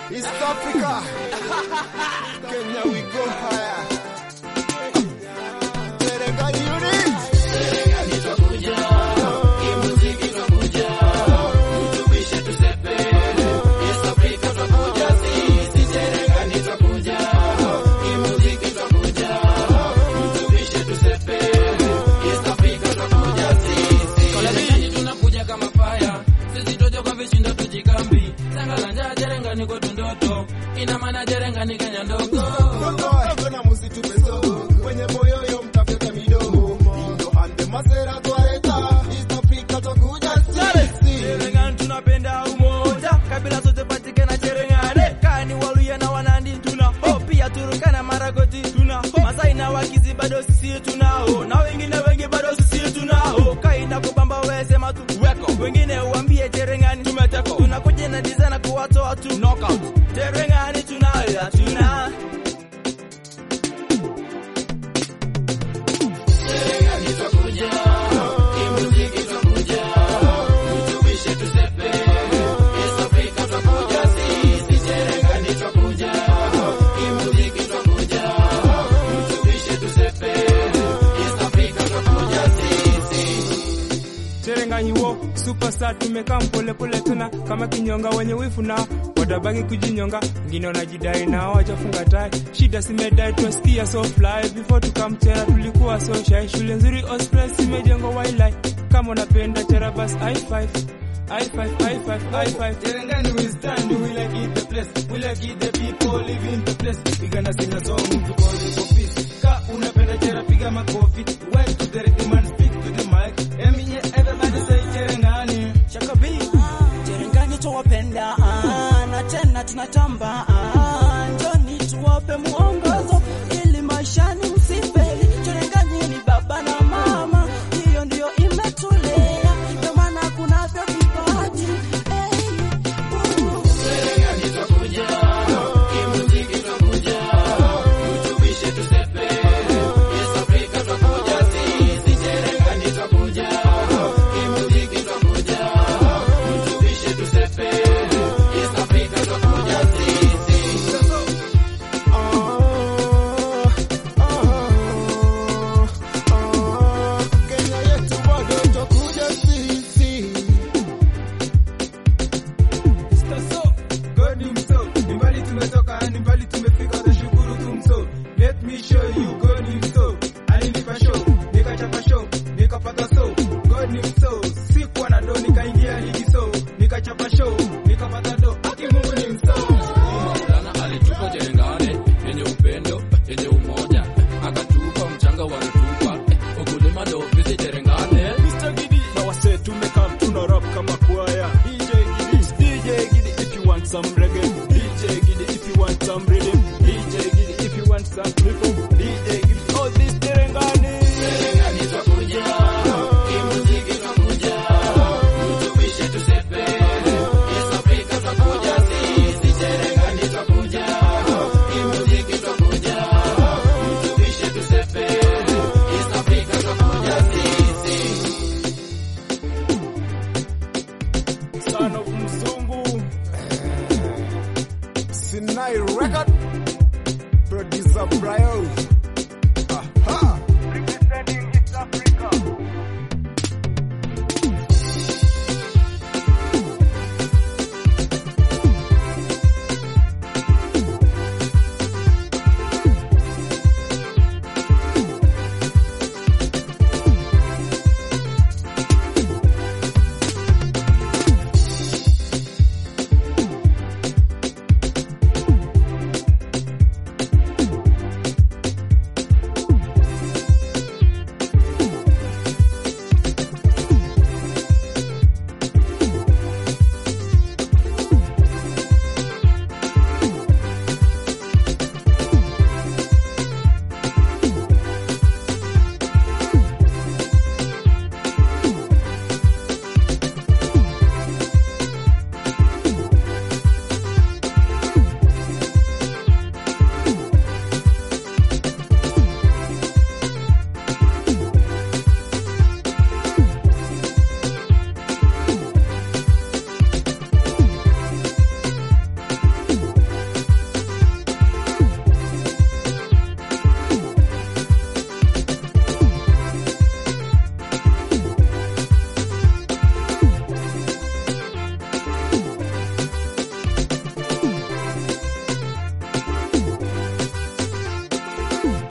East Africa. Kenya we go higher. Serengani unit. Kolabini tunakuja kama fire, sisi tojo kwa vishindo tujikambi. Sanga la njaa jerengani kwetu ndoto, ina maana jerengani Kenya ndogo. Dogo na musitupe sogo. Kwenye moyoyo mtafuta midogo. Indo ande masera twaeta. East Africa twakuja sisi. Cherengani tunapenda umoja, kabila zote patikana Cherengani. Kani Waluya na Wanandi tunao, pia Turukana Maragoti tunao, Masai na Wakizi bado sisi tunao, na wengine wengi bado sisi tunao. Kaina kubamba wewe sema tu weko, wengine uambie Cherengani tumeteko, tunakuja na design kuwatoa tu knockout. Cherengani tunayo tuna Cherengani wo superstar tumekaa mpole pole tuna kama kinyonga wenye wifu na watabaki kujinyonga, wengine wanajidai na hawajafunga tai. Shida simedai twasikia so fly before tukamchera tulikuwa so shy. Shule nzuri Osprey imejengwa wildlife, kama unapenda chera bas i5 i5 i5 i5 Cherengani we stand, we like it the place, we like it the people live in the place. We gonna sing a song to call it for peace. Ka unapenda chera piga makofi. Went to the rhythm and speak to the mic. Emi everybody say Cherengani. Shakabi. Cherengani tuwapenda ah, na tena tunatamba ah, njoni tuwape mwongozo ili maishani msifeli. Cherengani ni baba na mama, hiyo ndio imetulea, ndio maana kunavyo vipaji hey, uh. Kenya yetu bado twakuja sisi. So, God himself. Ni mbali tumetoka, ni mbali tumefika, tashukuru tumso. Let me show you God himself. Alinipa show, nikachapa show, nikapata so. God himself. Sikuwa na do, nikaingia ligi so. Nikachapa show, nikapata do. Aki Mungu ni mso. Maulana alitupa Cherengani yenye upendo, yenye umoja, akatupa mchanga wa rutuba. Ukulima ndo ofisi Cherengani. Mr. Giddy. Na wase tumekaa tuna rap kama kwaya. DJ Giddy, DJ Giddy if you want some reggae. DJ Giddy if you want some rhythm. DJ Giddy if you want some rhythm. DJ Giddy all this Terengani. Son of Mzungu. Sinai record. Producer Brian.